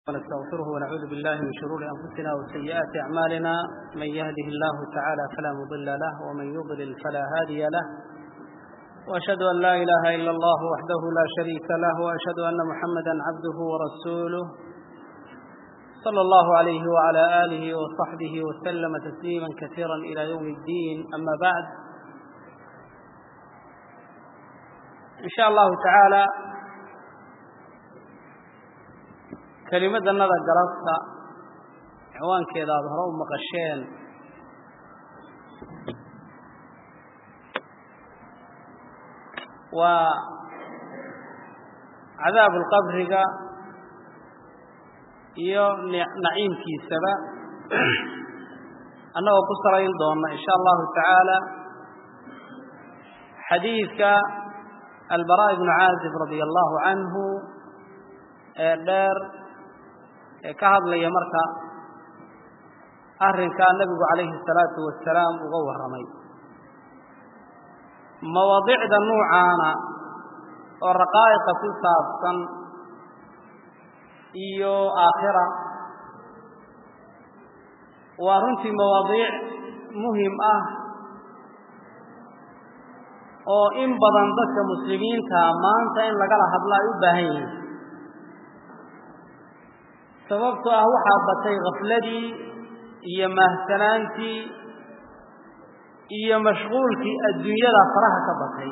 ونستغفره ونعوذ بالله من شرور أنفسنا وسيئات أعمالنا من يهده الله تعالى فلا مضل له ومن يضلل فلا هادي له وأشهد أن لا إله إلا الله وحده لا شريك له وأشهد أن محمدا عبده ورسوله صلى الله عليه وعلى آله وصحبه وسلم تسليما كثيرا إلى يوم الدين أما بعد إن شاء الله تعالى kelimadannada galabta ciwaankeeda aada hore u maqasheen waa cadaabu lqabriga iyo naciimkiisaba annagoo ku salayn doona in sha allahu tacaala xadiidka albara ibnu caazib radia allahu canhu ee dheer ee ka hadlaya marka arrinkaa nebigu calayhi الsalaatu wasalaam uga warramay mawaadicda nuucaana oo raqaa'iqa ku saabsan iyo aakhira waa runtii mawaadiic muhim ah oo in badan dadka muslimiinta maanta in lagala hadlo ay u baahan yihiin sababto ah waxaa batay khafladii iyo mahsanaantii iyo mashquulkii adduunyada faraha ka batay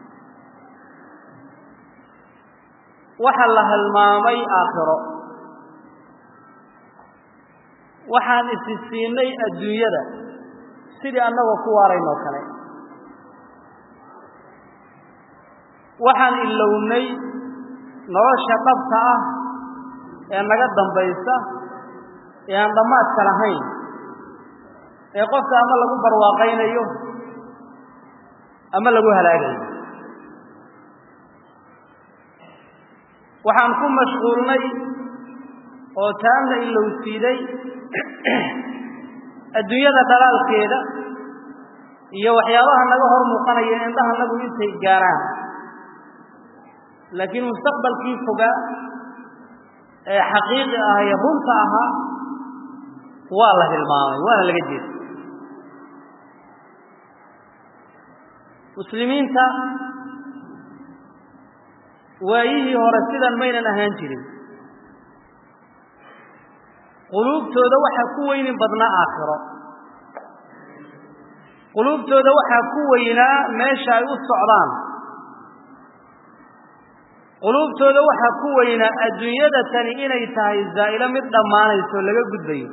waxa la halmaamay aakhiro waxaan isi siinay adduunyada sidii annagoo ku waaraynoo kale waxaan ilownay nolosha dhabta ah ee naga dambaysa ee aan dhammaadka lahayn ee qofka ama lagu barwaaqaynayo ama lagu halaagayo waxaan ku mashquulnay oo taanna ilowsiiday adduunyada dhalaalkeeda iyo waxyaabaha naga hor muuqanaya indhaha nagu intay gaaraan laakiin mustaqbalkii fogaa ee xaqiiqi ah ee runta ahaa waa la hilmaamay waana laga jeeda muslimiinta waayihii hore sidan maynan ahaan jirin quluubtooda waxaa ku weynin badnaa aakhiro quluubtooda waxaa ku weynaa meesha ay u socdaan quluubtooda waxaa ku weynaa adduunyada tani inay tahay zaa'ilo mid dhammaanayso laga gudbayo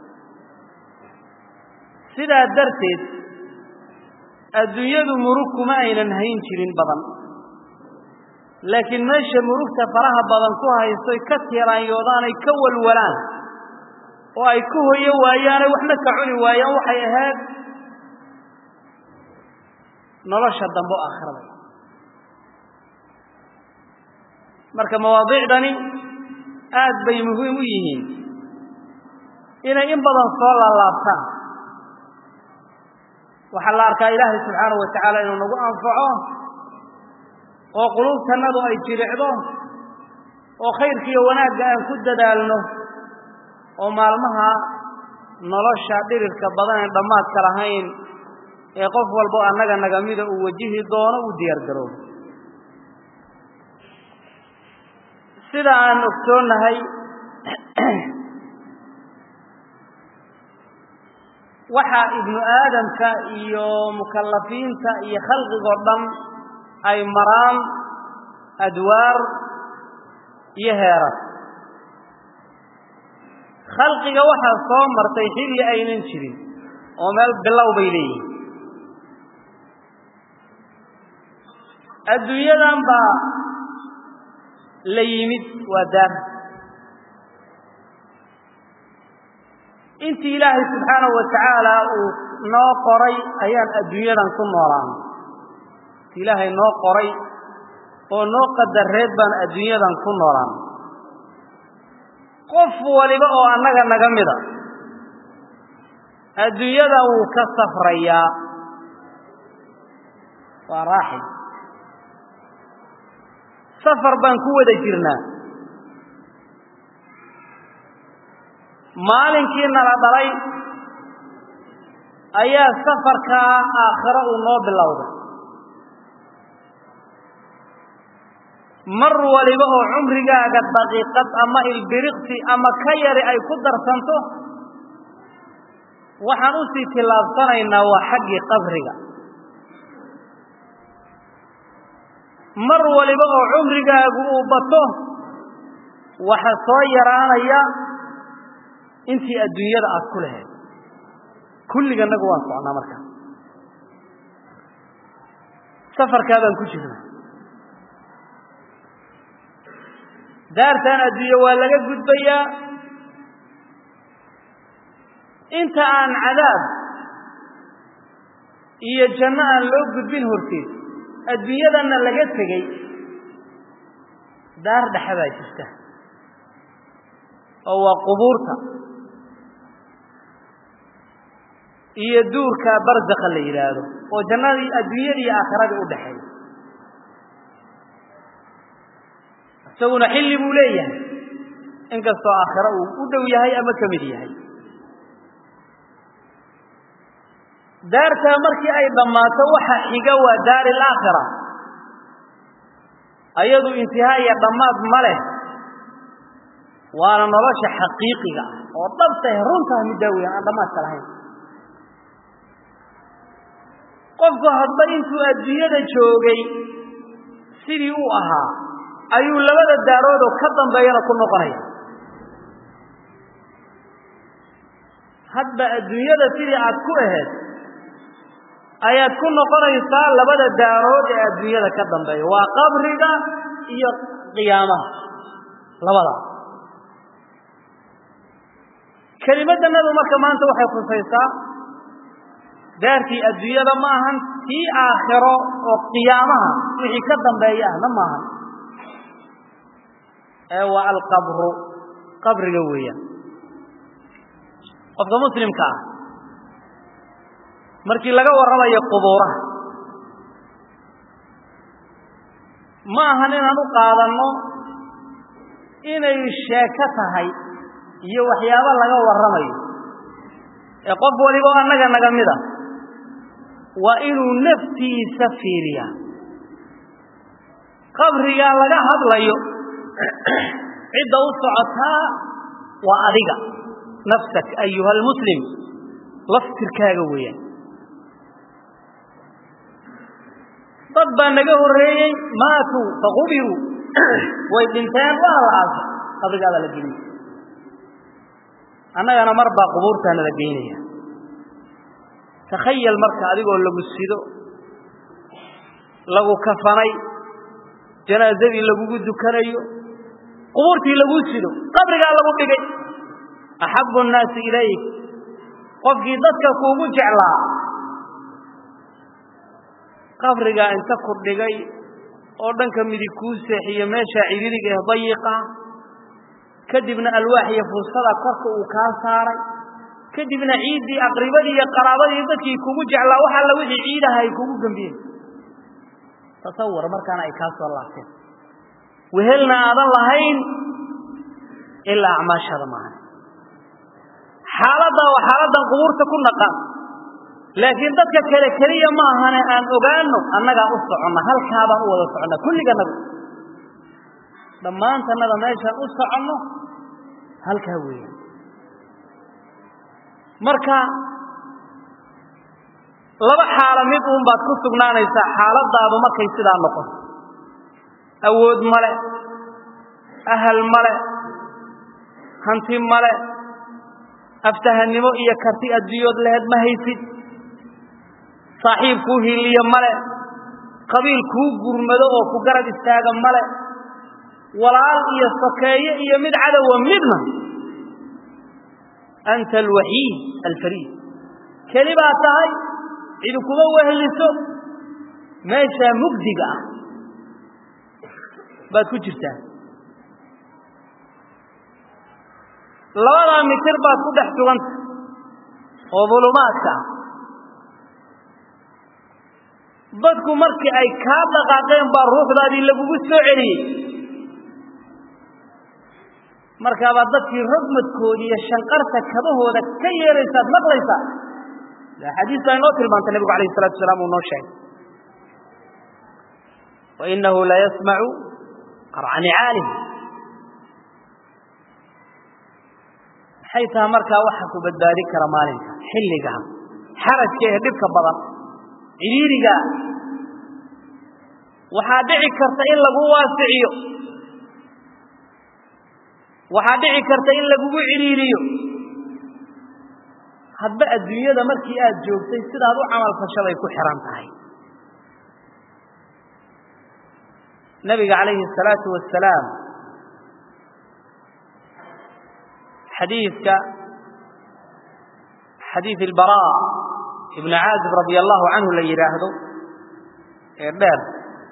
sidaa darteed adduunyadu murug kuma aynan hayn jirin badan laakiin meesha murugta faraha badan ku haystoy ka tiiraanyoodaanay ka walwalaan oo ay ku hoyo waayaanay waxna ka cuni waayaan waxay ahayd nolosha dambe o aakhirada marka mawaadiicdani aad bay muhiim u yihiin inay in badan soo laalaabtaan waxaa la arkaa ilaahay subxaanahu wa tacaala inuu nagu anfaco oo quluubtannadu ay jiricdo oo khayrka iyo wanaagga aan ku dadaalno oo maalmaha nolosha dhirirka badan ee dhammaadka lahayn ee qof walbo annaga nagamida uu wajihi doono uu diyaar garoobo sida aan ogsoonnahay waxa ibnu aadamka iyo mukallafiinta iyo khalqigoo dhan ay maraan adwaar iyo heerar khalqiga waxaa soo martay xilli aynan jirin oo meel bilow bay leeyihin adduunyadan baa la yimid waa daar intii ilaahay subxaanahu wa tacaala uu noo qoray ayaan adduunyadan ku noolaana intii ilaahay noo qoray oo noo qadareed baan adduunyadan ku noolaana qof waliba oo annaga naga mida adduunyada wuu ka safrayaa waa raaxi safar baan ku wada jirnaa maalinkii nala dhalay ayaa safarkaa aakhiro uu noo bilowday mar waliba oo cumrigaaga daqiiqad ama ilbiriqsi ama ka yari ay ku darsanto waxaan u sii tillaabsanaynaa waa xaggii qabriga mar waliba oo cumrigaagu uu bato waxa soo yaraanaya intii adduunyada aad ku lahayd kulliganagu waan socnaa markaa safarkaa baan ku jirnaa daartan adduunye waa laga gudbayaa inta aan cadaab iyo janno aan loo gudbin horteed adduunyadanna laga tegey daar dhexe baa jirta oo waa qubuurta iyo duurka barzakha la yidhaahdo oo jannadii adduunyadii iyo aakhiradii u dhexeeya isaguna xilli buu leeyahay inkastoo aakhiro uu u dhow yahay ama ka mid yahay daartaa markii ay dhammaato waxa xiga waa daari alaakhira ayadu intihaa iyo dhammaad ma leh waana nolosha xaqiiqiga ah oo dhabtah runtaa middaa weyan aan dhammaadka lahayn qofku hadba intuu adduunyada joogay sidii uu ahaa ayuu labada daaroodoo ka dambeeyana ku noqonaya hadba adduunyada sidii aad ku ahayd ayaad ku noqonaysaa labada daarood ee adduunyada ka dambeeya waa qabriga iyo qiyaamaha labada kelimaddanadu marka maanta waxay khusaysaa daartii adduunyada ma ahan tii aakhiro oo qiyaamaha wixii ka dambeeya ahna maahan ee waa alqabru qabriga weeyaan qofka muslimka ah markii laga warramayo qubuuraha ma ahan inaan u qaadanno inay sheeko tahay iyo waxyaabo laga warramayo ee qof waliba oo annaga naga mid a waa inuu naftiisa fiiriyaa qabrigaa laga hadlayo cidda u socotaa waa adiga nafsak ayuha almuslim laftirkaaga weeyaan dad baa naga horreeyey maatuu faqubiruu way dhinteen waana la aasay qabrigaadaa la geliyey annagana mar baa qubuurtaana la geynaya takhayal marka adigoo lagu sido lagu kafanay janaazadii lagugu dukanayo qubuurtii laguu sido qabrigaa lagu dhigay axabu nnaasi ilayk qofkii dadka kuugu jeclaa qabrigaa inta ku dhigay oo dhanka midig kuu seexiyo meeshaa cidiriga ee dayiqa kadibna alwaax iyo fursada korka uu kaa saaray kadibna ciiddii aqribadii iyo qaraabadii dadkii kugu jeclaa wax alla wixii ciidaha ay kugu gembiyeen tasawar markaana ay kaa soo laabteen wehelna aadan lahayn ilaa acmaashaada maahan xaaladdaa waa xaaladdan qubuurta ku naqan laakiin dadka kale keliya ma ahane aan ogaano annagaa u soconna halkaabaan u wada soconna kulliganagu dhammaantannada meeshaan u soconno halkaa weeyaan marka laba xaalo mid uun baad ku sugnaanaysaa xaaladaadu markay sidaa noqoto awood male ahal male hanti male aftahannimo iyo karti adduunyood laheed ma haysid saaxiib kuu hiliyo male qabiil kuu gurmado oo ku garab istaaga male walaal iyo sokeeye iyo mid cadowa midna anta alwaxiid alfariid keli baa tahay cidi kuma weheliso meeshaa mugdiga ah baad ku jirtaa labadaa mitir baad ku dhex suganta oo dulumaadka ah dadku markii ay kaa dhaqaaqeen baa ruuxdaadii lagugu soo celiyey markaabaad dadkii rogmadkoodi iyo shanqarta kabahooda ka yeeraysaad maqlaysaa xadiis baa inoo tilmaantay nebigu alayh salatu wasalaam uu noo sheegay wainahu la yasmacu qarca nicaalih maxay tahay markaa waxa ku badbaadin kara maalinka xilligaa xarajka ee dhibka badan cidhiiriga waxaa dhici karta in lagu waasiciyo waxaa dhici karta in lagugu cidhiiriyo hadba adduunyada markii aad joogtay sidaad u camal fashaday ku xihan tahay nabiga calayhi الsalaatu wasalaam xadiidka xadiid ilbara ibnu caazib radi allahu canhu la yidhaahdo ee dheer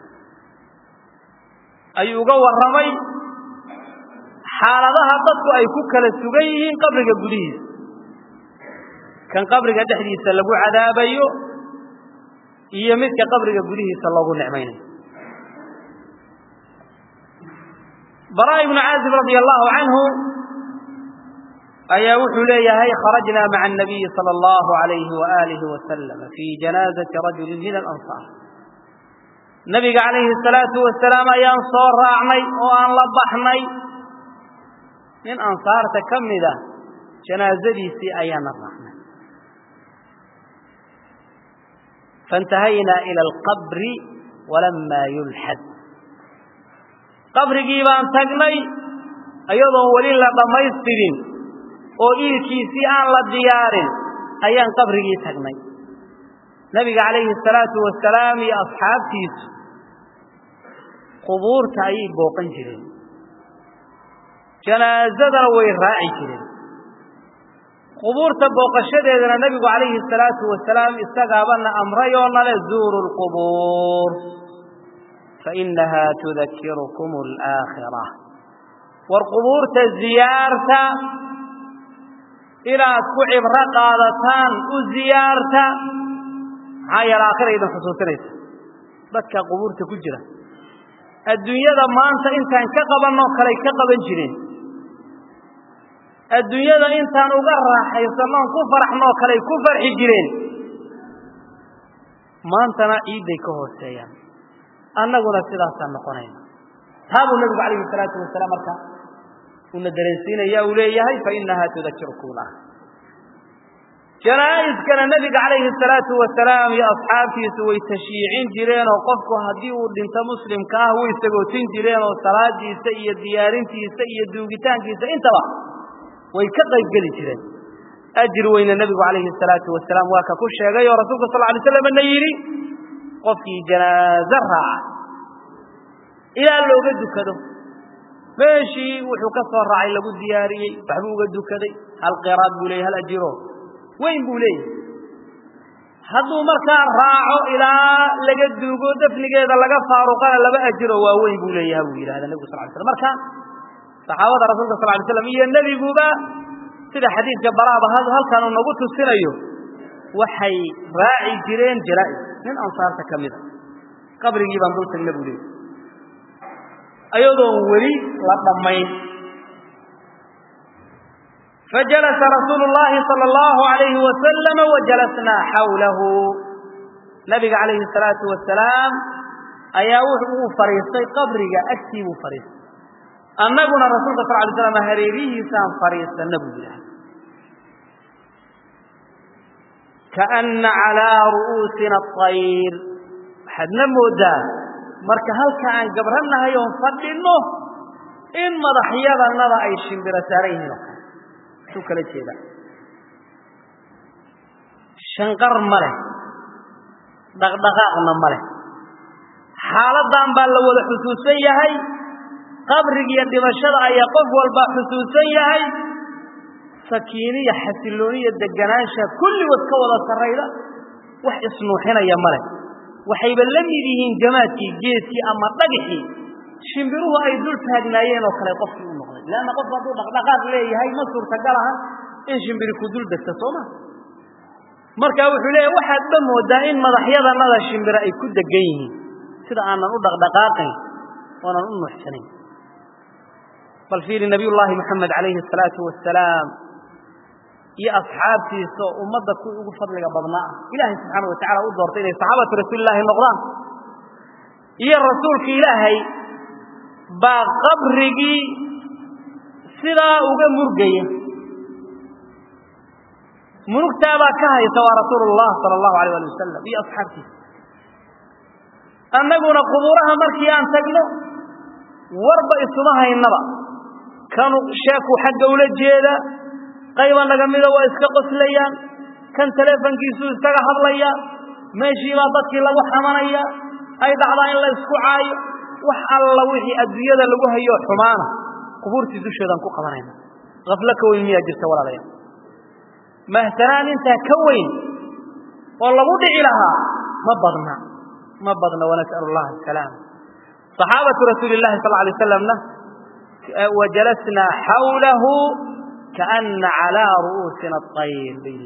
ayuu uga warramay xaaladaha dadku ay ku kala sugan yihiin qabriga gudihiisa kan qabriga dhexdiisa lagu cadaabayo iyo midka qabriga gudihiisa loogu nicmaynayo bara ibnu caazib radi allahu canhu ayaa wuxuu leeyahay kharajna maca الnabiyi salى اllahu alayhi waalihi wasalam fii janaazati rajuli min alansaar nabiga calayhi الsalaatu wasalaam ayaan soo raacnay oo aan la baxnay nin ansaarta ka mida janaazadiisii ayaana raacnay faاntahaynaa ilى اlqabri walama yulxad qabrigii baan tagnay iyadoon weli la dhammaystirin oo iilkiisii aan la diyaarin ayaan qabrigii tagnay nebiga calayhi الsalaatu wasalaam iyo asxaabtiisu qubuurta ayay booqan jireen janaazadana way raaci jireen qubuurta booqashadeedana nebigu calayhi الsalaatu wasalaam isagaabana amray oo nale zuuru اlqubuur fainaha tudakirukum اlaakhira war qubuurta ziyaarta inaad ku cibro qaadataan u ziyaarta maxaa yeele aakhira idin xusuusinaysa dadka qubuurta ku jira adduunyada maanta intaan ka qabanoo kaley ka qaban jireen adduunyada intaan uga raaxaysannoon ku faraxnoo kaley ku farxi jireen maantana ciidday ka hooseeyaan annaguna sidaasaan noqonayna taa buu nebigu calayhi salaatu wasalaam marka una dareensiinaya uu leeyahay fainaha tudakirukum lah janaa'iskana nebiga calayhi salaatu wasalaam iyo asxaabtiisu way tashyiicin jireen oo qofku haddii uu dhinto muslimka ah way sagootin jireen oo salaadiisa iyo diyaarintiisa iyo duugitaankiisa intaba way ka qayb geli jireen ajir weyne nebigu calayhi salaatu wasalaam waa ka ku sheegay oo rasuulka sal alay slamna yidhi qofkii janaaze raaca ilaa looga dukado meeshii wuxuu ka soo raacay lagu diyaariyey waxbuu uga dukaday hal qiraad buu leeyay hal ajiro weyn buu leeyahay hadduu markaa raaco ilaa laga duugo dafnigeeda laga faaruqana laba ajiro waa weyn buu leeyaha buu yidhahda nebigu sal ly slam marka saxaabada rasuulka sal lay slam iyo nebiguba sida xadiidka baraaba halkan uu nagu tusinayo waxay raaci jireen janaa'is nin ansaarta ka mida qabrigii baan dul tagna buu leeyay ayadoon weli la dhammayn fajalasa rasuulu llahi sala allahu alayhi wasalama wajalasnaa xawlahu nabiga calayhi salaatu wasalaam ayaa wuxuu fadhiistay qabriga agtii buu fadhiistay annaguna rasuulka sal lay slam hareerihiisaan fadhiisanna buu yidhaha kaana calaa ru'uusina atayr waxaadna moodaa marka halka aan gabrannahay oon fadhinno in madaxyadannada ay shimbiro saaran yihiin oo kale suu kala jeeda shanqar ma leh dhaqdhaqaaqna ma leh xaaladdan baa la wada xusuusan yahay qabrigiiyo dhimashada ayaa qof walba xusuusan yahay sakiiniya xasillooniya deganaansha kulligood ka wada sarrayda wax isnuuxinaya ma leh waxayba la mid yihiin jamaadkii geedkii ama dhagixii shimbiruhu ay dul taagnaayeen oo kale qofkii u noqday leanna qofku hadduu dhaqdhaqaaq leeyahay ma suurtagal aha in shimbiri ku dul degta sooma marka wuxuu leeyahy waxaad ba moodaa in madaxyadanada shimbiro ay ku degan yihiin sida aanan u dhaqdhaqaaqayn oonan u nuuxsanayn bal fiiri nabiyullaahi moxamed calayhi asalaatu wasalaam iyo asxaabtiisa oo ummadda kuwii ugu fadliga badnaa ah ilaahay subxaana wa tacala u doortay inay saxaabatu rasuulilaahi noqdaan iyo rasuulka ilaahay baa qabrigii sidaa uga murgaya murugtaabaa ka haysa waa rasuulullah sala allahu alayh ali wasalam iyo asxaabtiisa annaguna qubuuraha markii aan tagno warba isuma haynaba kanu sheeku xagga ula jeeda qayba naga mida waa iska qoslayaan kan teleefonkiisuu iskaga hadlaya meeshiibaa dadkii lagu xamanaya ay dhacdaa in la isku caayo wax alla wixii adduunyada lagu hayo xumaana qubuurtii dusheedaan ku qabanayna haflo ka weyn miyaa jirta walaalayaal mahsanaan intaa ka weyn oo lagu dhici lahaa ma badna ma badna wanas'alu allaha asalaam صaxaabatu rasuuli اllahi sal lay slamna wajalasnaa xawlahu kaana calىa ru'uusina aطayr bay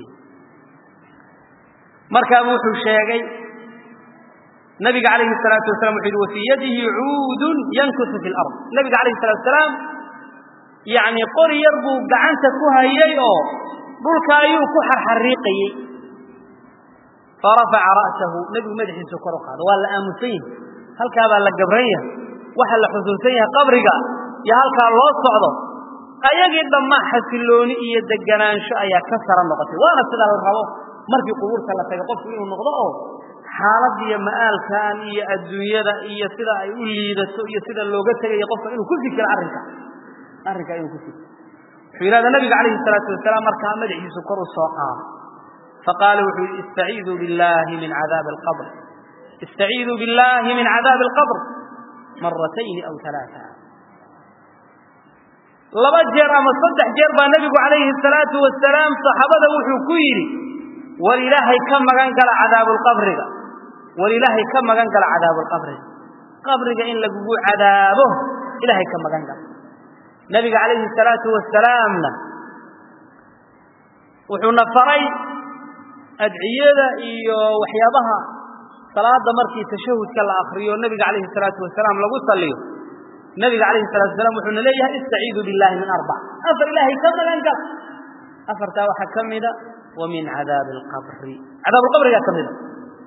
markaabu wuxuu sheegay nabiga alayhi الsalaatu wasalam wuxu yhi wafii yadihi cuudun yankusu fi اlard nabiga alayh الsalatu asalaam yani qori yar buu gacanta ku hayay oo dhulka ayuu ku xarxariiqayey farafaca ra'sahu nebigu madaxiisu kor u qaado waa la aamusan yahay halkaa baa la gabran yahay waxa la xusuusan yahay qabriga iyo halkaa loo socdo ayagii dhammaa xasilooni iyo deganaansho ayaa ka sara noqotay waana sida la rabo markii qubuurta la taga qofku inuu noqdo oo xaaladiyo ma'aalkan iyo adduunyada iyo sida ay u liidato iyo sida looga tegayo qofka inuu ku fikiro arrinka arrinkaa inuu ku fikiro wuxuu yidhahda nabiga calayhi salaatu wasalaam markaa madaxiisu kor u soo qaado faqaala wuxuu yidhi istaciiduu billahi min cadaabi alqabr istaciiduu billahi min cadaabi alqabr maratayni aw alaaa laba jeer ama saddex jeer baa nebigu calayhi salaatu wasalaam saxaabada wuxuu ku yidhi war ilaahay ka magan gala cadaabulqabriga war ilaahay ka magan gala cadaabulqabriga qabriga in lagugu cadaabo ilaahay ka magan gala nabiga calayhi salaatu wasalaamna wuxuuna faray adciyada iyo waxyaabaha salaada markii tashahudka la akriyo nabiga calayhi salaatu wasalaam lagu saliyo nabiga calayhi salatu wasalaam wuxuuna leeyahay istaciidu billahi min arbac afar ilaahay ka magan gal afartaa waxaa ka mida wa min cadaabi alqabri cadaabuulqabrigaa ka mida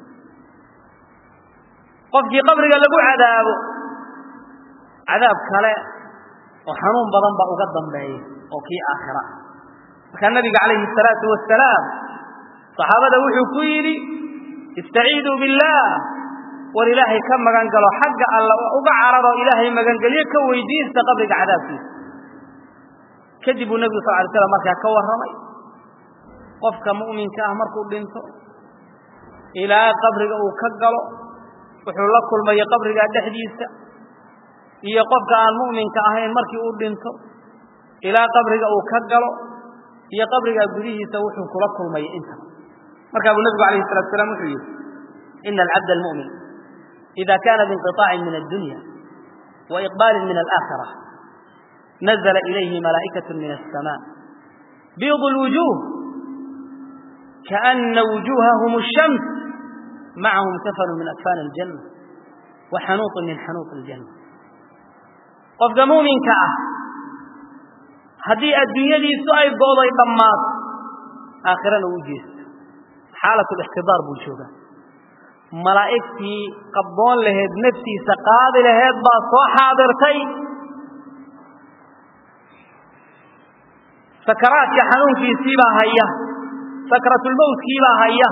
qofkii qabriga lagu cadaabo cadaab kale oo xanuun badan baa uga dambeeya oo kii aakhira markaa nabiga calayhi salaatu wasalaam saxaabada wuxuu ku yidhi istaciiduu billaah war ilaahay ka magan galo xagga alla uga cararo ilaahay magangelyo ka weydiista qabriga cadaabkiisa kadib buu nebigu sal ly slam markaa ka warramay qofka mu'minka ah markuu dhinto ilaa qabriga uu ka galo wuxuu la kulmayo qabrigaa dhexdiisa iyo qofka aan mu'minka ahayn markii uu dhinto ilaa qabriga uu ka galo iyo qabrigaa gudihiisa wuxuu kula kulmaya intaba markaa buu nebigu alayh salatu asalaam wuxuu yidhi ina alcabd almu'min ida kana biinqiطaacin min addunya wa iqbaalin min alaakhira nazla ilayhi malaa'ikaة min الsama biid اlwujuh kaأna wujuhahum الshams macahum kafanu min akfan اljanة wa xanuuط min xanuuط اljanة qofka muuminka ah haddii adduunyadiisu ay go'day dhammaato aakhirana uu jeesto xaalat lixtidaar buu joogaa malaa'igtii qabdoon laheed naftiisa qaadi laheed baa soo xaadirtay sakaraadka xanuunkiisiibaa haya sakratulmowtkiibaa haya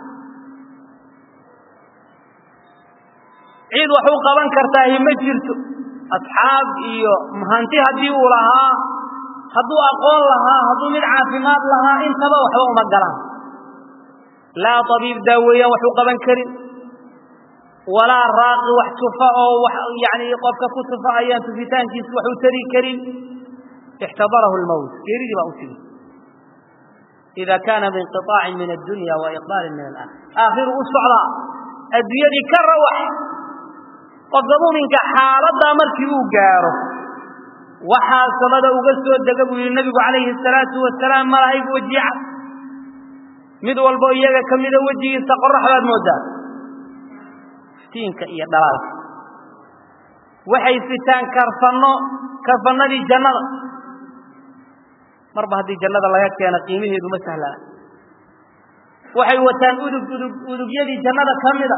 cid wax u qaban kartaahi ma jirto asxaab iyo hanti haddii uu lahaa hadduu aqoon lahaa hadduu mid caafimaad lahaa intaba waxba uma galaan laa tabiib daaweeyaan wax u qaban karin walaa raaqi wax tufa oo wax yani qofka ku tufa ayaan tufitaankiisa wax u tari karin ixtadarahu lmowt geeridii baa u timi ida kaana biinqiطaacin min addunya wa iqbaalin min alaakhir aakhiru u socdaa adduunyadii ka rawax qofka muminka xaaladdaa markii uu gaaro waxaa samada uga soo dega buu yihi nabigu calayhi salaatu wasalaam malaa'ig wejica mid walbo iyaga ka mida wejigiisa qorax baad moodaa iftiinka iyo dhalaalka waxay sitaan karfanno karfannadii jannada marba haddii jannada laga keeno qiimaheedu ma sahlana waxay wataan udug udug udugyadii jannada ka mida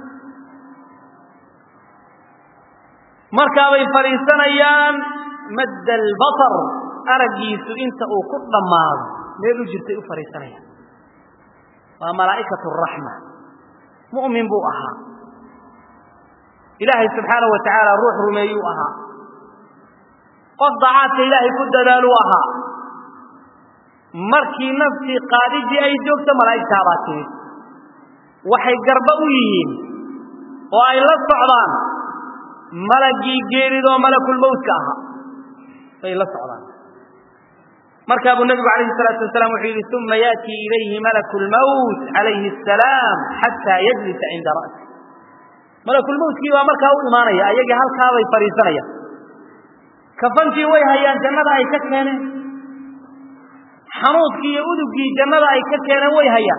markaabay fadhiisanayaan madda albasar araggiisu inta uu ku dhammaado meel u jirtay u fadhiisanayaan waa malaa'ikatu raxma mu'min buu ahaa ilaahay subxaanahu wa tacaala ruux rumeeyuu ahaa qof dacaadka ilaahay ku dadaaluu ahaa markii naftii qaadidii ay joogto malaa'igtaabaa timid waxay garba u yihiin oo ay la socdaan malagii geeridoo malakulmowtka ahaa bay la socdaan markaa buu nebigu calayhi salaatu wasalaam wuxuu yidhi uma yaatii ilayhi malaku lmowt calayhi asalaam xataa yajlisa cinda ra'si malakulmowtkii baa markaa u imaanaya ayagii halkaabay fadhiisanayaan kafantii way hayaan jannada ay ka keeneen xanuudkii iyo udugii jannada ay ka keeneen way hayaan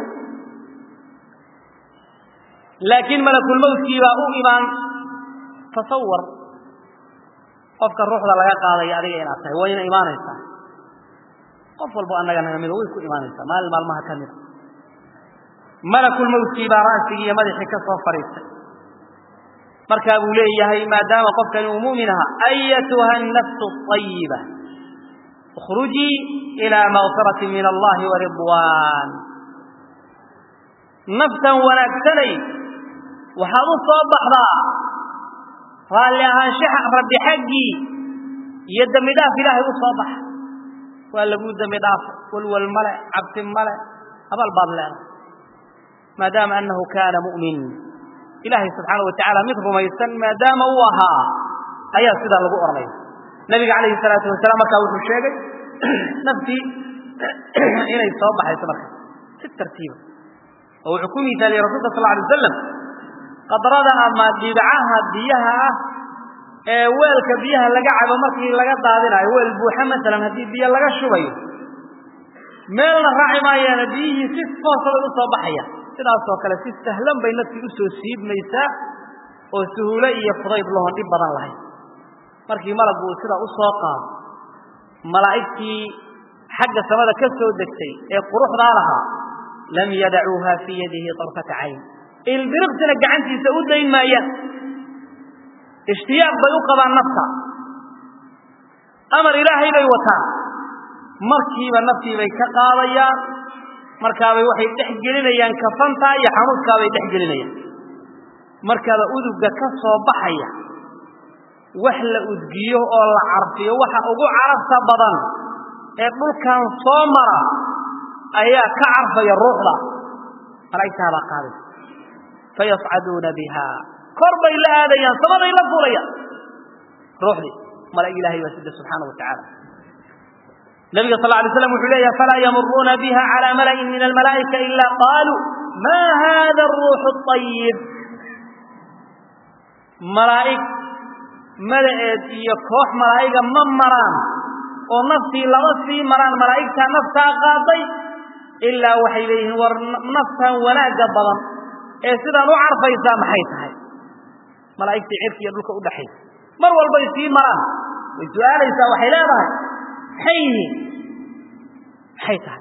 laakiin malakulmowtkii baa u imaan tasawar qofka ruuxda laga qaadaya adiga inaad tahay wayna imaanaysaa qof walbo annaga naga mido way ku imaanaysaa maalin maalmaha ka mida malakulmowtkii baa ra'sigii iyo madaxii ka soo fadhiistay markaa buu leeyahay maadaama qofkani uu mu'min ahaa ayatuha annafsu ayiba اkhrujii ilى makfirati min allahi waridwan naftan wanaagsanay waxaad u soo baxdaa raalli ahaanshaha rabbi xaggii iyo dembi dhaaf ilaahay u soo baxa waa laguu dembi dhaafo walwal male cabsi male abal baad leedahay maadaama anahu kaana mu'min ilaahay subxaana wa tacaala mid rumaysan maadaama uu ahaa ayaa sidaa lagu odhanaya nabiga calayhi salaatu wasalaam markaa wuxuu sheegay naftii inay soo baxayso marka si tartiiba oo wuxuu ku miisaaliyey rasulka sal alay wasalam qadrada ama dhibcaha biyaha ah ee weelka biyaha laga cabo markii laga daadinayo weel buuxa masalan haddii biyo laga shubayo meelna raaci maayaana biyihii si foosa bay u soo baxayaan sidaasoo kale si sahlan bay naftii u soo siibmaysaa oo suhuulo iyo fudayd lahoon dhib badan lahayn markii malaggu uu sidaa u soo qaado malaa'igtii xagga samada ka soo degtay ee quruxdaa lahaa lam yadacuuha fii yadihi طarfata cayn ilbiriqsina gacantiisa u dayn maayaan ishtiyaaq bay u qabaan nafta amar ilaahay bay wataan markiiba naftii bay ka qaadayaan markaabay waxay dhex gelinayaan kafantaa iyo xanuudkaabay dhex gelinayaan markaaba udugga ka soo baxaya wax la udgiyo oo la carfiyo waxa ugu carabta badan ee dhulkan soo mara ayaa ka carfaya ruuxda malaa'igtaabaa qaadaysa fayascaduuna biha kor bay la aadayaan samaday la fuulayaan ruuxdii malaa'ig ilahay baa sida subxaana wa tacaala nabiga sal alay slam wuxuu leeyahay falaa yamuruuna biha calى mala'in min almalaa'ika ila qaaluu ma hada aruuxu اطayib malaa'ig madaceed iyo koox malaa'iga ma maraan oo naftii lama sii maraan malaa'igtaa naftaa qaaday ilaa waxay leeyihiin war naftan wanaagga badan ee sidaan u carfaysaa maxay tahay malaa'igtii cirka iyo dhulka udhaxaysa mar walbay sii maraan way su-aalaysaa waxay leedahay maxay yihiin maxay tahay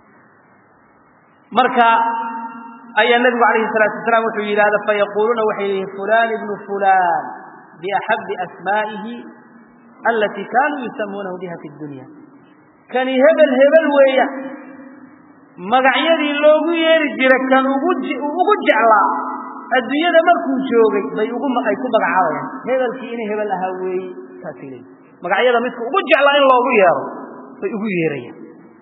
marka ayaa nebigu calayhi salaatu wasalaam wuxuu yidhahda fayaquuluuna waxay leeyihin fulan ibnu fulan biaxabi asmaa'ihi alatii kaanuu yusamuunahu biha fi dunya kani hebel hebel weeya magacyadii loogu yeeri jira kan ugu ugu jeclaa adduunyada markuu joogay bay ugu ay ku magacaabayaan hebelkii inay hebel ahaa weeye saasay leeyihin magacyada midka ugu jeclaa in loogu yeero bay ugu yeerayaan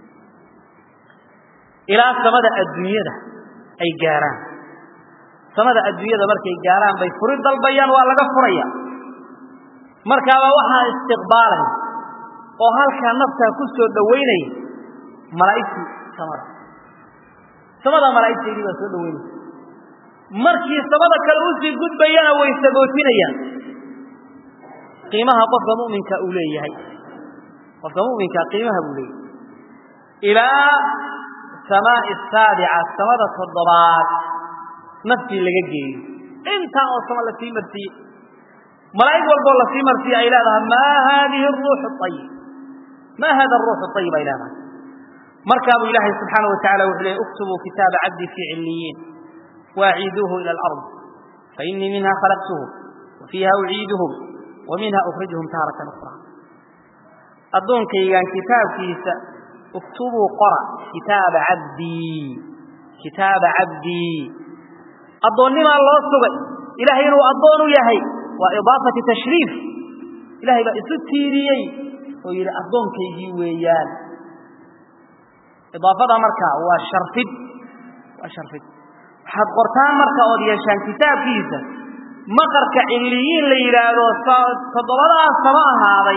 ilaa samada adduunyada ay gaaraan samada adduunyada markay gaaraan bay furi dalbayaan waa laga furaya markaaba waxaa istiqbaalaya oo halkaa naftaa ku soo dhowaynaya malaa'igtii samada samada malaa'igteedii baa soo dhowaynaysa markii samada kale usii gudbayana way sagootinayaan qiimaha qofka mu'minka uu leeyahay qofka mu'minka qiimaha buu leeyahay ilaa samaa'i saabica samada toddobaad naftii laga geeyo intaa oo sama la sii marsiiye malaa'ig walboo lasii marsiiya ay leedahay maa haadihi aruuxu ayib maa hada aruuxu ayib ay leedahay markaabuu ilaahay subxaana wa tacala wuxuu leeyay uktubuu kitaaba cabdii fii cilliyiin waaciiduuhu ila alard fainii minha khalaqtuhum wa fiiha uciiduhum wa minha ukhrijuhum taaratan ukhraa addoonkaygaan kitaabkiisa uktubuu qora kitaaba cabdii kitaaba cabdii addoonnimaa loo sugay ilahay inuu addoon u yahay waa idaafati tashriif ilahay baa isu tiiriyey oo yidhi addoonkaygii weeyaan idaafada markaa waa sharfid waa sharfid waxaad qortaan marka ood yeeshaan kitaabkiisa maqarka cilliyiin la yidhaahdo toddobadaas sama ahaaday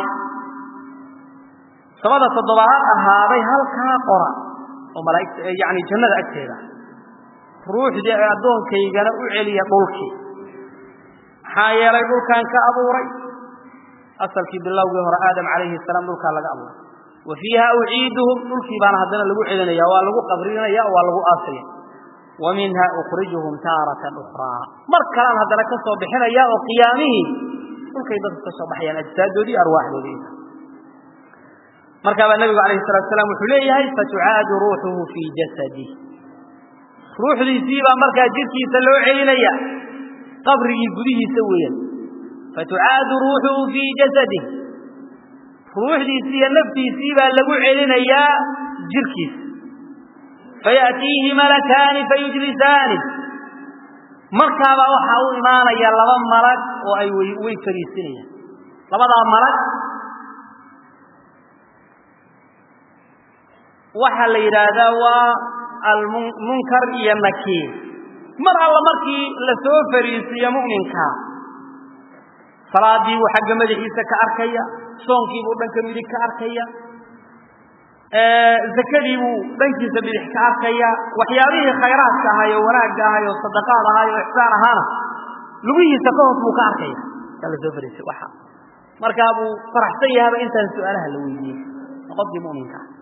samada toddobaad ahaaday halkaa qora oo malaaigta yani jannada agteeda ruuxdii addoonkaygana u celiya dhulkii maxaa yeelay dhulkaan ka abuuray asalkii bilowgii hore aadam calayhi salaam dhulkaa laga abuuray wa fiiha uciiduhum dhulkii baana haddana lagu celinaya waa lagu qabrinaya waa lagu aasaya wa minha ukhrijuhum taaratan ukhraa mar kalaan haddana ka soo bixinaya oo qiyaamihii dhulkay dadku ka soo baxayaan ajsaadoodii arwaaxdoodii markaabaa nabigu alayhi salatu salaam wuxuu leeyahay fatucaadu ruuxuhu fii jasadih ruuxdiisii baa markaa jidhkiisa loo celinaya qabrigii gudihiisa weeyaan fatucaadu ruuxuhu fii jasadih ruuxdiisii iyo naftiisii baa lagu celinayaa jirhkiisa fayaأtiihi malakaani fayujlisaani markaabaa waxaa u imaanaya laba malag oo ay way fariisinayaan labadaa malag waxaa la yidhaahdaa waa almunkar iyo nakiir mar alla markii la soo fariisiiyo mu'minka salaadii buu xagga madaxiisa ka arkaya soonkii buu dhanka midig ka arkaya zakadii buu dhankiisa bidix ka arkaya waxyaabihii khayraadka ahay oo wanaagga ahay oo sadaqaad ahay oo ixsaan ahaana lugihiisa ka hoos buu ka arkaya kaa la soo fariisay waxa markaa buu faraxsan yahaba intaan su-aalaha la weydiiyey qofkii mu'minka ah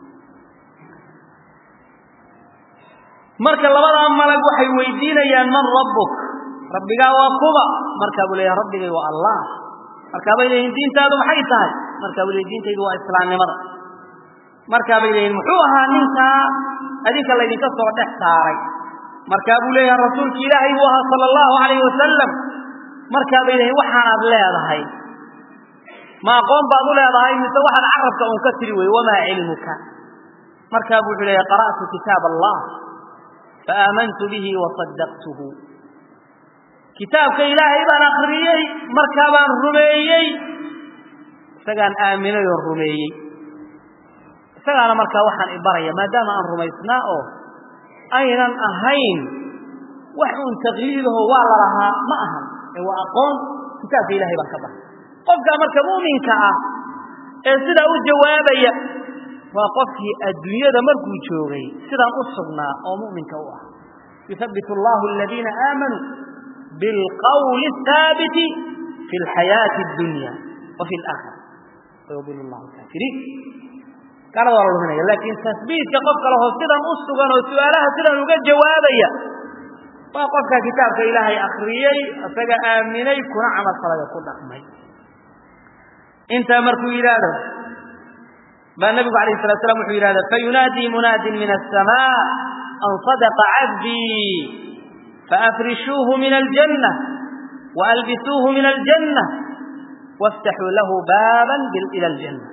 marka labadaa malag waxay weydiinayaan man rabbuk rabbigaa waa kuba markaa buu leeyahay rabbigay waa allah markaa bay leeyihin diintaadu maxay tahay markaa buu leeyahy diintaydu waa islaamnimada markaa bay leeyihin muxuu ahaa ninkaa adinka laydinka soo dhex saaray markaa buu leeyahay rasuulki ilaahay buu ahaa sala allahu alayhi wasalam markaa bay leeyihin waxaanaad leedahay ma aqoon baad u leedahay mise waxaad carabka un ka tiri wey wamaa cilmuka markaa buu wuxuu leeyahay qara'tu kitaab allah faaamantu bihi wasadaqtuhu kitaabka ilaahay baan akriyey markaa baan rumeeyey isagaan aaminay oo rumeeyey isagaana markaa waxaan ibaraya maadaama aan rumaysnaa oo aynan ahayn wax uun taqliidaho waa la lahaa ma ahan ee waa aqoon kitaabka ilahay baan ka baray qofkaa marka mu'minka ah ee sidaa u jawaabaya waa qofkii adduunyada markuu joogay sidaan u sugnaa oo mu'minka u ah yuhabbit allahu aladiina aamanuu bilqawli الhaabiti fi اlxayaati اdunya wa fi اlaakhira wayudil llahu kaafiriin gaalada waa la luminaya laakiin tasbiitka qofka laho sidan u sugan oo su-aalaha sidan uga jawaabaya waa qofka kitaabka ilaahay akriyey isaga aaminay kuna camal falaya ku dhaqmay intaa markuu yidhaahdo baa nabigu alayh الslat slam wuxuu yidhahda fayunaadii munaadin min الsamاء an صadaqa cabdii faafrishuuhu min aljanة waalbisuuhu min aljanة wاftaxuu lahu baaba ilى اljanة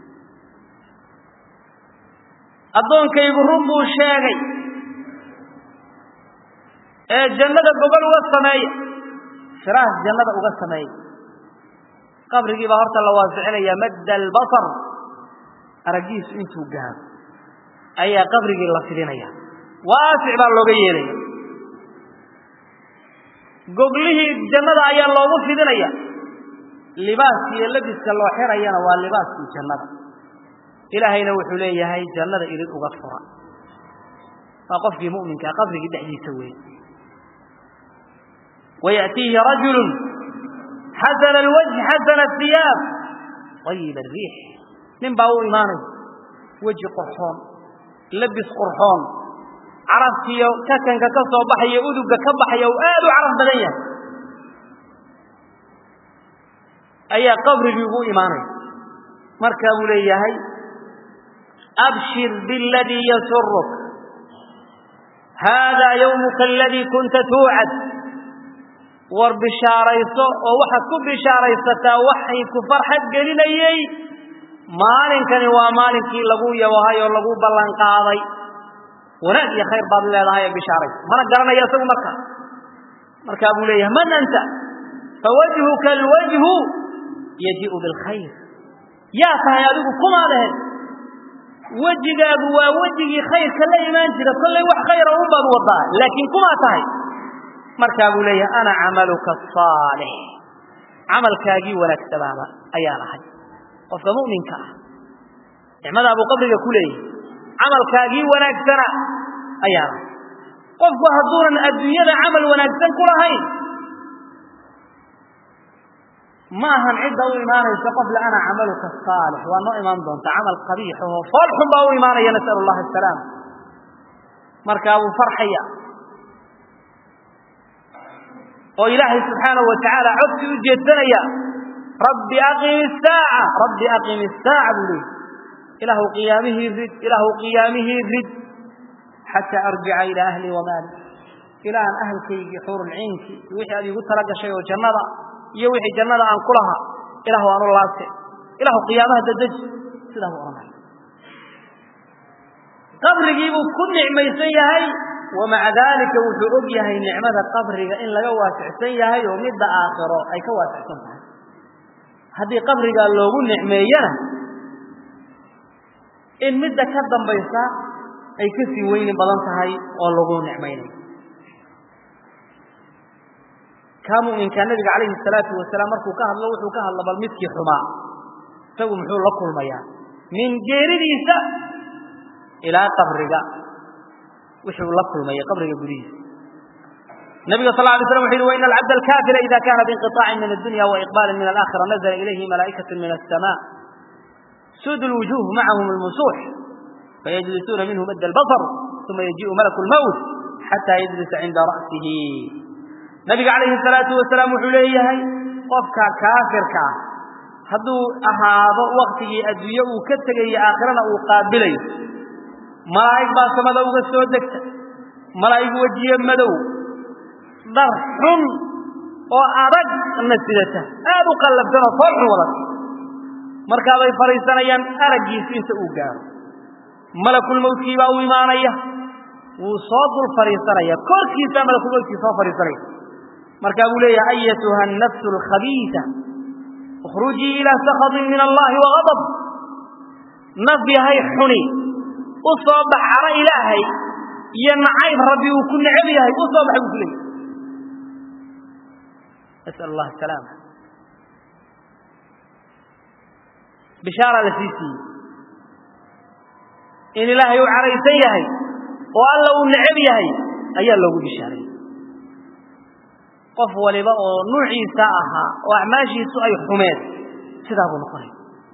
addoonkaygu run buu sheegay ee jannada gogol uga sameeya firaas jannada uga sameeya qabrigii baa horta la waasixinaya madda albasar araggiisu intuu gaaro ayaa qabrigii la fidinaya waasic baa looga yeelaya goglihii jannada ayaa loogu fidinaya libaaska iyo labiska loo xirayana waa libaaskii jannada ilaahayna wuxuu leeyahay jannada idin uga fura waa qofkii mu'minkaa qabrigii dhexdiisa weeye ويأتيه رجل حسن الوجه حسن الثياب طيب الريح من باو إيمانه وجه قرحون لبس قرحون عرفت يو ككن ككسو بحي أدوك كبحي وآل عرف بدنيا ayaa qabrigii ugu imaanaya markaa buu leeyahay abshir biاladii yasuruk haadaa yawmuka aladii kunta tuucad war bishaarayso oo waxaad ku bishaaraysataa waxay ku farxad gelinayey maalinkani waa maalinkii lagu yabahay oo lagu ballan qaaday wanaag iyo khayr baad leedahay ee bishaarayso mana garanaya isagu markaa markaa buu leeyahay man anta fawajhuka alwajhu yaji'u bilkhayr yaa tahay adigu kumaa lehed wejigaagu waa wejigii khayrka la imaan jira kollay wax khayra un baad wadaa laakiin kumaa tahay markaa buu leeyahay ana camaluka asaalix camalkaagii wanaagsanaaba ayaan ahay qofka mu'minka ah nicmadaa buu qabriga ku leeyahay camalkaagii wanaagsana ayaan ahay qofku hadduunan adduunyada camal wanaagsan ku lahayn ma ahan cidda u imaanaysa qof le ana camaluka asaalix waa noo imaan doonta camal qabiix oo fool xun baa u imaanaya nas'al allahi asalaam markaa buu farxaya oo ilaahay subxaanahu watacaala codsi u jeedsanaya rabbi aqim isaaca rabbi aqim isaaca buu leeyi ilaahu qiyaamihii rid ilaahu qiyaamihii rid xataa arjica ilaa ahli wamaali ilaahan ahalkaygii xuurulciinkii iyo wixii aad iigu tala gashay oo jannada iyo wixii jannada aan ku lahaa ilahu aan u laabte ilahu qiyaamaha dadeji sidaa buu odhanaya qabrigii buu ku nicmaysan yahay wamaca daalika wuxuu og yahay nicmada qabriga in laga waasicsan yahay oo midda aakhiro ay ka waasicsan tahay haddii qabrigaa loogu nicmeeyana in midda ka dambaysa ay ka sii weyni badan tahay oo lagu nicmaynayo kaa mu'minkaa nabiga calayhi salaatu wasalaam markuu ka hadlo wuxuu ka hadla bal midkii xumaa isagu muxuu la kulmayaa min geeridiisa ilaa qabriga wuxuu la kulmaya qabriga gudihiisa nabiga sal lay slam wuxu yhi waina alcabd alkafira ida kana biinqiطaacin min addunya waiqbalin min alaakhira nazla ilayhi malaa'ikaة min الsma sud lwujuh macahum lmusuux fayajlisuuna minhu mad albasr uma yajiءu malaku lmowt xata yajlisa cinda ra'sihi nabiga calayhi salaatu wasalaam wuxuu leeyahay qofka kaafirka ah hadduu ahaado waktigii adduunye uu ka tegayo aakhirana uu qaabilayo malaa'ig baa samada uga soo degta malaa'ig wejiye madow dhar xun oo adag na sidata aad u qallabsan oo fool xun wadata markaabay fadhiisanayaan araggiisu inta uu gaaro malakulmowtkii baa u imaanaya wuu soo dul fadhiisanaya korkiisaa malakulmowtkii soo fadhiisanaya markaa buu leeyahay ayatuha annafsu alkhabiisa ukhrujii ilaa sakhatin min allahi wagadab naf yahay xuni u soo bax caro ilaahay iyo nacayb rabbi uu ku necab yahay u soo baxa buu ku leeyahy nas'al allah asalaama bishaaraa la sii siiyey in ilaahay uu caraysan yahay oo alla uu necab yahay ayaa loogu bishaaray qof waliba oo nuuciisa ahaa oo acmaashiisu ay xumeen sidaa buu noqonaya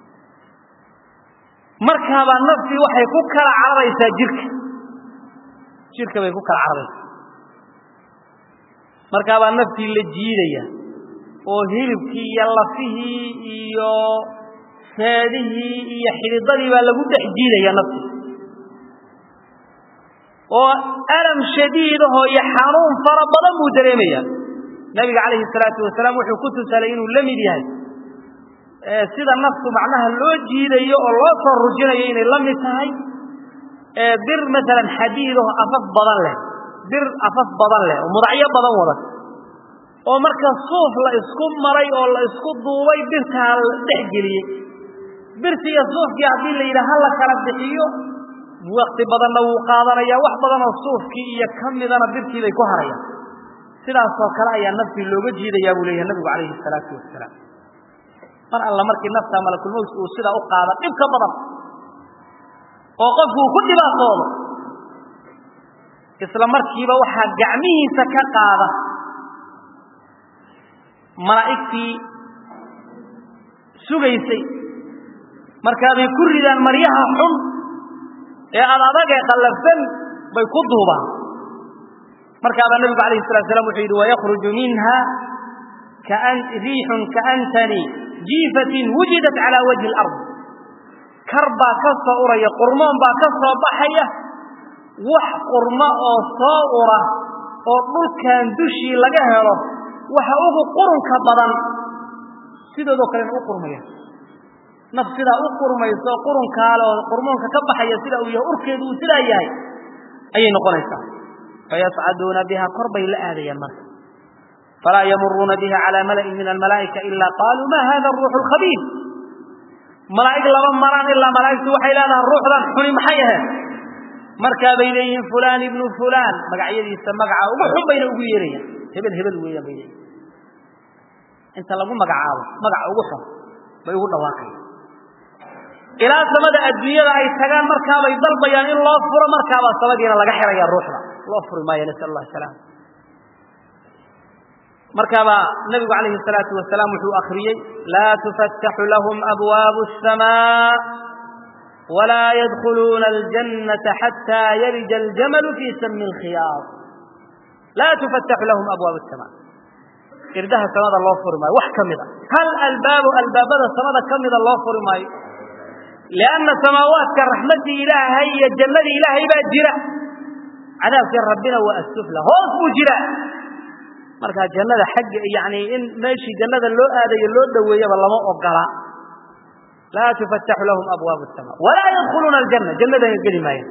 markaabaa naftii waxay ku kala cararaysaa jirka jirka bay ku kala cararaysaa markaabaa naftii la jiidaya oo hilibkii iyo lafihii iyo seedihii iyo xididadii baa lagu dhex jiidaya naftii oo alam shadiidahoo iyo xanuun fara badan buu dareemaya nabiga calayhi salaatu wasalaam wuxuu ku tusalay inuu la mid yahay sida naftu macnaha loo jiidayo oo loo soo rujinayo inay la mid tahay bir maalan xadiidaho afaf badan leh bir afaf badan leh oo mudacyo badan wada oo marka suuf la isku maray oo la isku duubay birtaa la dhex geliyey birti iyo suufkii haddii la yidhaha la kala bixiyo wakti badanna wuu qaadanaya wax badanoo suufkii iyo ka midana birtii bay ku harayaan sidaasoo kale ayaa naftii looga jiidayaa buu leeyahay nabigu calayhi salaatu wasalaam mar alla markii nafta malakulmowt uu sidaa u qaada dhib ka badan oo qofku uu ku dhibaatoodo isla markiiba waxaa gacmihiisa ka qaada malaa'igtii sugaysay markaabay ku ridaan maryaha xun ee ad adag ee qallafsan bay ku duubaan markaabaa nabigu calayhi salatu slam wuxuu yidhi wayakruju minha riixun kaantani jiifatin wujidat calaa wajhi alard kar baa ka soo uraya qurmoon baa ka soo baxaya wax qurmo oo soo ura oo dhulkan dushii laga helo waxa ugu qurunka badan sidoodoo kalena u qurmaya naf sidaa u qurmayso qurunkaale oo qurmoonka ka baxaya sida uu yahay urkeedu uu sidaa yahay ayay noqonaysaa fayascaduuna biha kor bay la aadayaan marka falaa yamuruuna biha calaa mala'in min almalaa'ika ilaa qaaluu ma hada aruuxu alkhabiir malaa'ig laba maraan ilaa malaa'igtu waxay leedahay ruuxdan xuni maxay ahayd markaa bay leeyihiin fulaan ibnu fulaan magacyadiisa magaca ugu xun bayna ugu yeerayaan hebel hebel weeyaan bay leeyihin inta lagu magacaabo magaca ugu xun bay ugu dhawaaqayaan ilaa samada adduunyada ay tagaan markaabay dalbayaan in loo furo markaabaa samadiina laga xiraya ruuxda loo furi maayo nasal allah salaam markaabaa nabigu calayhi salaatu wasalaam wuxuu akriyey laa tufattaxu lahum abwaabu asamaa walaa yadkhuluuna aljannata xataa yalija aljamalu fii sami alkhiyaar laa tufattaxu lahum abwaabu asamaa irdaha samada loo furi maayo wax ka mida hal albaabu albaabada samada ka mida loo furi maayo lianna samaawaadka raxmaddii ilaahay iyo jannadii ilaahay baa jira cadaabkii rabbina waa asufla hoos buu jira markaa jannada xagga yani in meeshii jannada loo aadayo loo dhoweeyaba lama ogola laa tufattaxu lahum abwaabu asamaa walaa yadkhuluuna aljanna jannadana geli maayan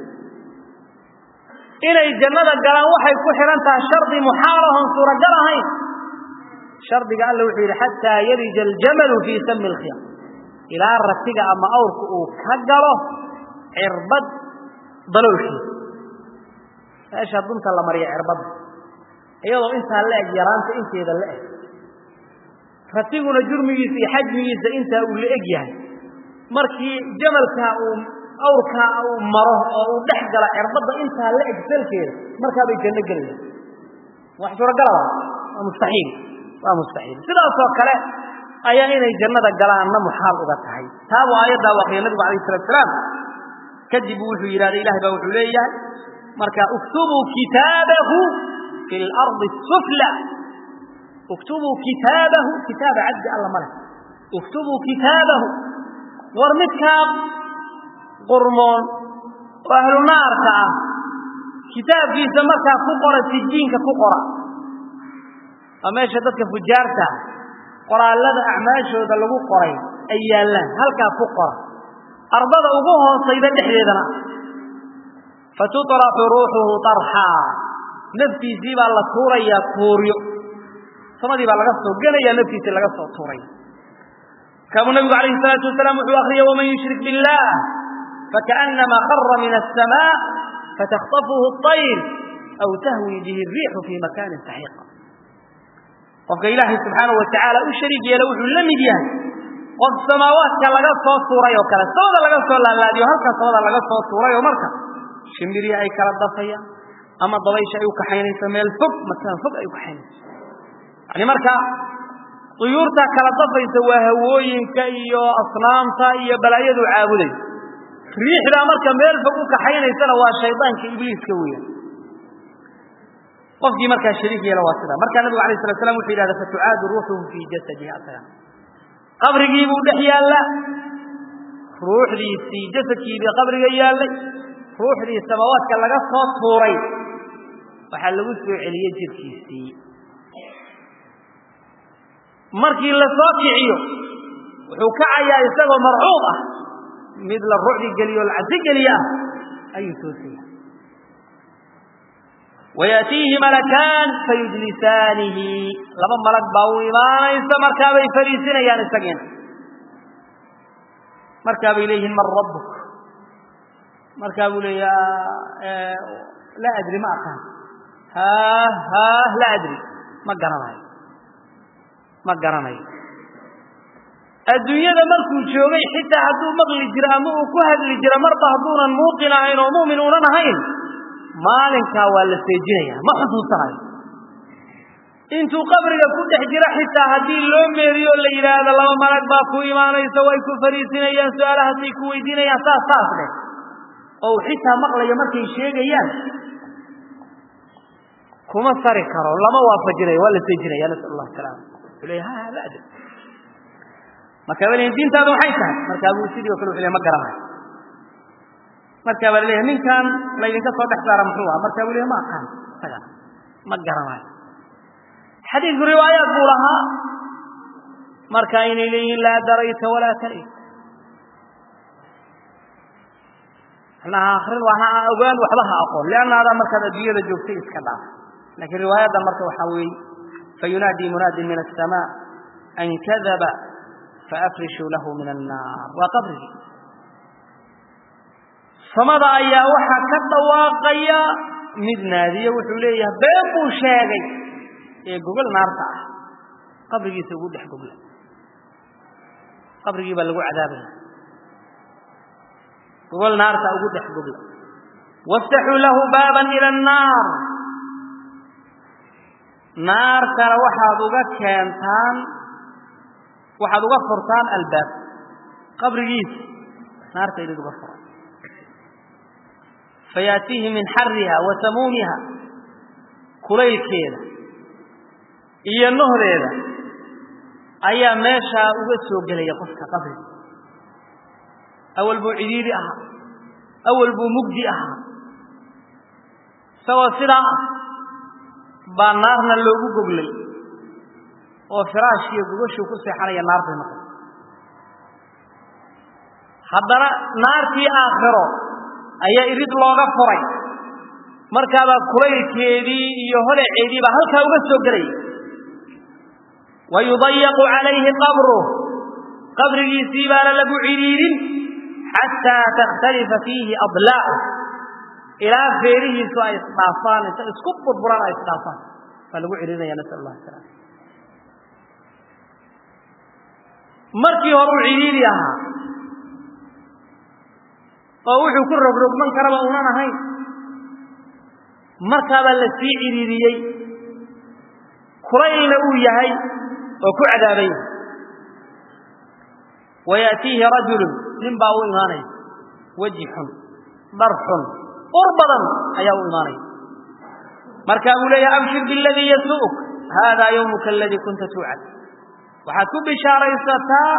inay jannada galaan waxay ku xidhan tahay shardi muxaalahon suuragal ahayn shardiga alla wuxuu yidhi xataa yalija aljamalu fii sami alkhiyam ilaa ratiga ama awrka uu ka galo cirbad daloolkiisa meesha dunta la mariya cirbadda iyadoo intaa la eg yaraanta inteeda la eg ratiguna jurmigiisa iyo xajmigiisa intaa uu la eg yahay markii jamalkaa uu awrkaa uu maro oo uu dhex gala cirbadda intaa la eg salkeeda markaabay janno gelayaan wax suuragalaba waa mustaxiil waa mustaxiil sidaasoo kale ayaa inay jannada galaanna muxaal uga tahay taabuu aayaddaa waqiya nabigu alayh salatu salaam kadib wuxuu yidhahday ilahay baa wuxuu leeyahay marka uktubuu kitaabahu fi lardi sufla uktubuu kitaabahu kitaaba cabdi alla male uktubuu kitaabahu war midkaa qurmoon oo ahlu naarka ah kitaabkiisa markaa ku qora sijiinka ku qora waa meesha dadka fujaarta qoraallada acmaashooda lagu qoray ay yaallaan halkaa ku qora ardada ugu hoosayda dhexdeedana fatuطraxu ruuxuhu طarxaa naftiisii baa la tuurayaa tuuryo samadii baa laga soo gelaya naftiisii laga soo tuuraya kaabuu nabigu alayhi الsalaatu wasalaam wuxuu akriyay waman yushrik biاllah fakaأnama qara min الsamاء fatakطafuhu الطayr aw tahwi bihi الriixu fi makani saxiiqa qofka ilaahay subxaanahu watacaala u shariig yeela wuxuu la mid yahay qof samaawaadka laga soo tuuray oo kale samada laga soo laalaadiyo halkaa samada laga soo tuuray oo marka shimbirya ay kala dafayaan ama dabaysha ay u kaxaynayso meel fog makaan fog ay u kaxaynayso yani marka duyuurta kala dafaysa waa hawooyinka iyo asnaamta iyo balaayadu caabuday riixdaa marka meel fog u kaxaynaysana waa shaydaanka ibliiska weeyaan qofkii markaa shariik yeela waa sida markaa nabigu alayh slat slam wuxuu yidhahda fatucaadu ruuxuhu fii jasadihi asaga qabrigii buu dhex yaalla ruuxdiisii jasadkiibii qabriga yaallay ruuxdii samaawaadka laga soo tuuray waxaa lagu soo celiyey jirkiisii markii la soo kiciyo wuxuu kacayaa isagoo marcuub ah mid la rucdi geliyo la cabsi geliya ah ayuu toosaya wayaatiihi malakaan fayujlisaanihi laba malag baa u imaanaysa markaabay fariisinayaan isagiina markaa bay leeyihiin man rabbuk markaa buu leeya laa adri ma aqaan haah haah laa adri ma garanayo ma garanayo adduunyada markuu joogay xitaa hadduu maqli jiro ama uu ku hadli jiro marba hadduunan muuqin ahayn oo mu'min uunan ahayn maalinkaa waa la seejinaya ma xusuusanayo intuu qabriga ku dhex jiro xitaa haddii loo meeriyo la yidhaahdo laba malag baa ku imaanaysa way ku fariisinayaan su-aalahaasay ku weydiinayaan saas saas dheh oo uu xitaa maqlayo markay sheegayaan kuma sari karo lama waafajinayo waa la seejinaya nasal allah salaama wuxuu leeya ha la adri markaa baa leeyahay diintaadu maxay tahay markaa buu sidii oo kale wuxuu leeyahay ma garanayo markaa baa leeyahay ninkan laydinka soo dhex saara muxuu ahaa markaa buu leeyahay ma aqaan isaga ma garanayo xadiidku riwaayaad buu lahaa marka inay leeyihiin laa darayta walaa tarit macnaha akrin waa ha ogaan waxba ha aqoon liannaada markaad adduunyada joogtay iska dhaaf laakiin riwaayadda marka waxaa weeye fayunaadii munaadin min aلsamaa an kadaba faafrishuu lahu min annaar waa qabrigii samada ayaa waxaa ka dhawaaqaya mid naadiye wuxuu leeyahay been buu sheegay ee gogol naarta ah qabrigiisa ugu dhex gogla qabrigii baa lagu cadaabaya gogol naarta ugu dhex gogla waftaxuu lahu baaban ila annaar naartana waxaad uga keentaan waxaad uga furtaan albaab qabrigiisa naarta idin uga fura fayaatiihi min xariha wa samuumiha kulaylkeeda iyo nohdeeda ayaa meeshaa uga soo gelaya qofka qabriga awal buu cidiidi ahaa awal buu mugdi ahaa isagoo sidaa ah baa naarna loogu goglay oo firaashkiiyo gogashuu ku seexanaya naar bay noqotay haddana naartii aakhiro ayaa irid looga furay markaabaa kulaylkeedii iyo holeceedii baa halkaa uga soo gelaya wayudayaqu calayhi qabruh qabrigiisii baana lagu cidhiidhin xataa takhtalifa fiihi adlaacu ilaa feerihiisu ay isdhaafaan inta isku burburaan ay isdhaafaan baa lagu cidhiidhinaya nasal allah salaam markii hore uu cidhiidi ahaa oo wuxuu ku rogrogman karaba unan ahayn markaabaa la sii cidhiidiyey kulaylna uu yahay oo ku cadaabay wayaatiihi rajulun nin baa u imaanaya weji xun dhar xun ur badan ayaa u imaanaya markaa buu leeyahay abshir biladii yasu'uk haadaa yawmuka aladii kunta tuucad waxaad ku bishaaraysataa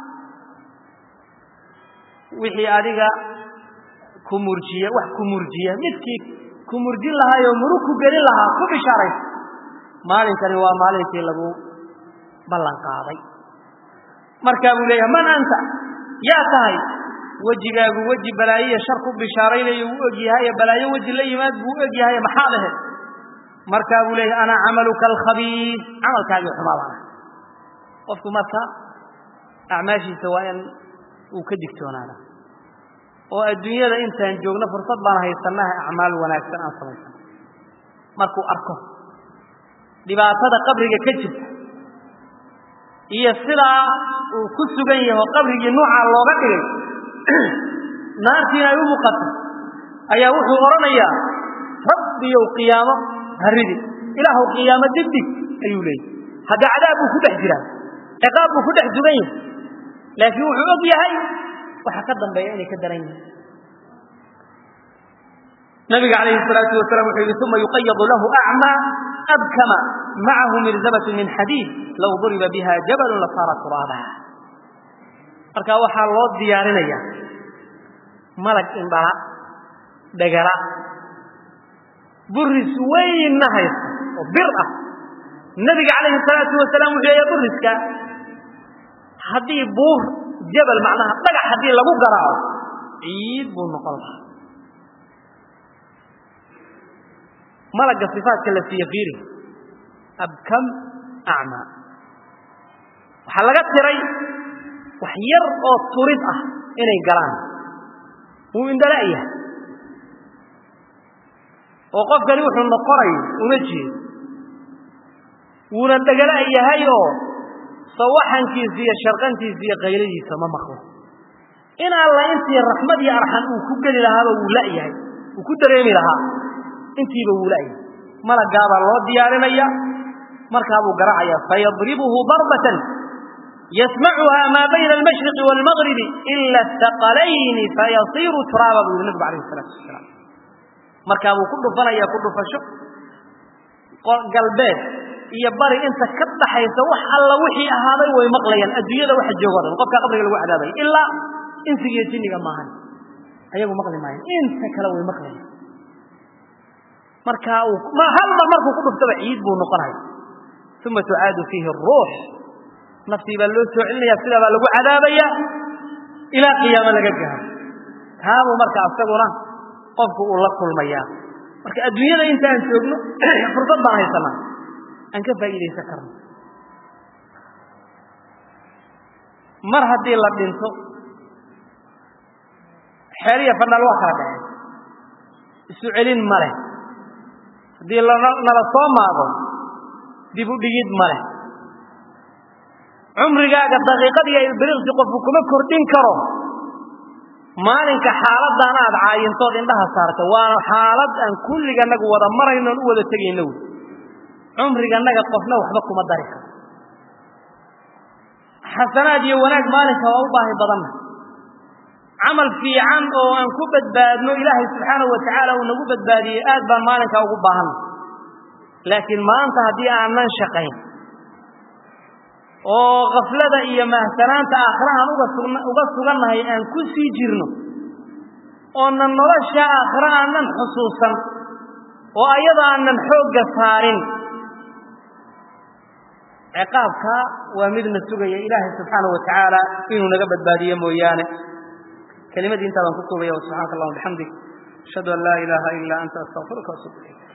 wixii adiga ku murjiya wax ku murjiya midkii ku murjin lahaayoo murug ku gelin lahaa ku bishaaraysa maalinkani waa maalinkii lagu ballan qaaday markaa buu leeyahay man anta yaa tahay wejigaagu weji balaayoiyo shar ku bishaaraynayo uu og yahaye balaayo weji la yimaad buu u og yahaye maxaad ahayd markaa buu leeyahay ana camaluka alkhabiis camalkaagii xumaa baan ahay qofku marka acmaashiisa waa in uu ka digtoonaada oo adduunyada intaan joogno fursad baan haysanaha acmaal wanaagsan aan samaysano markuu arko dhibaatada qabriga ka jirta iyo sidaa uu ku sugan yaho qabrigii nuucaa looga dhigay naartiina ay u muuqato ayaa wuxuu odhanayaa rabbiyow qiyaamo haridi ilaahow qiyaamo dibdhig ayuu leeyahy hadda cadaab buu ku dhex jiraa ciqaab buu ku dhex sugan yahay laakiin wuxuu og yahay waxa ka dambeeya inay ka daran yihiin nabiga calayhi الsalaatu wasalam wuxuu yihi uma yuqayadu lahu acmaa abkama macahu mirzabatun min xadiid low duriba biha jabalun lasaara turaaba marka waxaa loo diyaarinaya malag indhala dhegala buris weynna haysta oo bir ah nabiga calayhi الsalaatu wasalaam wuxuu leeya buriska haddii buur jabal macnaha dhagax haddii lagu garaaco ciid buu noqon lahaa malagga sifaadka la siiye fiiri abkam acmaa waxaa laga tiray wax yar oo turid ah inay galaan wuu indhala yahay oo qofkani wuxuu noqonayo uma jeedo wuuna dhegala yahay oo sawaxankiisa iyo sharqantiisa iyo kayladiisa ma maqlo in alla intii raxmad iyo arxan uu ku geli lahaaba wuu la'yahay uu ku dareemi lahaa intiiba wuu la'yahay malagaabaa loo diyaarinaya markaabuu garacaya fayadribuhu darbatan yasmacuha maa bayna almashriqi waalmagribi ila astaqalayni fayasiiru turaaba buu yihi nabigu alayh isalaatu wasalaam markaabuu ku dhufanaya ku dhufasho galbeed iyo bari inta ka dhaxaysa wax alla wixii ahaaday way maqlayaan adduunyada waxa joogo dhan qofka qabriga lagu cadaabay ilaa insiga iyo jinniga maahan ayagu maqli maayaan inta kale way maqlayaan marka uu ma hal mar markuu ku dhuftaba ciid buu noqonaya uma tucaadu fiihi ruux naftii baa loo soo celinaya sidaa baa lagu cadaabaya ilaa qiyaamo laga gaaro taabuu marka asaguna qofku uu la kulmayaa marka adduunyada intaan joogno fursad baan haysanaa aan ka faa'iidaysan karno mar haddii la dhinto xeel iyo fanaal waa kala dhaceen isu celin ma leh haddii nala soo maago dib u dhigid ma leh cumrigaaga daqiiqad iyo ilbiriqsi qofku kuma kordhin karo maalinka xaaladdan aad caayintood indhaha saarta waana xaalad aan kulliganagu wada maraynoon u wada tegayno wy cumriganaga qofna waxba kuma dari karo xasanaad iyo wanaag maalinka waa u baahi badanna camal fiican oo aan ku badbaadno ilaahay subxaanahu watacaala uu nagu badbaadiyey aad baan maalinkaa ugu baahanna laakiin maanta haddii aanan shaqayn oo kaflada iyo mahsanaanta aakhira aan uga sugn uga sugannahay aan ku sii jirno oonan nolosha aakhira aanan xusuusan oo ayadoo aanan xoogga saarin ciqaabka waa midna sugaya ilaahay subxaanahu watacaala inuu naga badbaadiyo mooyaane kelimadii intaa baan ku koobaya subxaanaka allahuma bixamdik ashhadu an laa ilaaha ilaa anta astaqfiruka watuub ilayk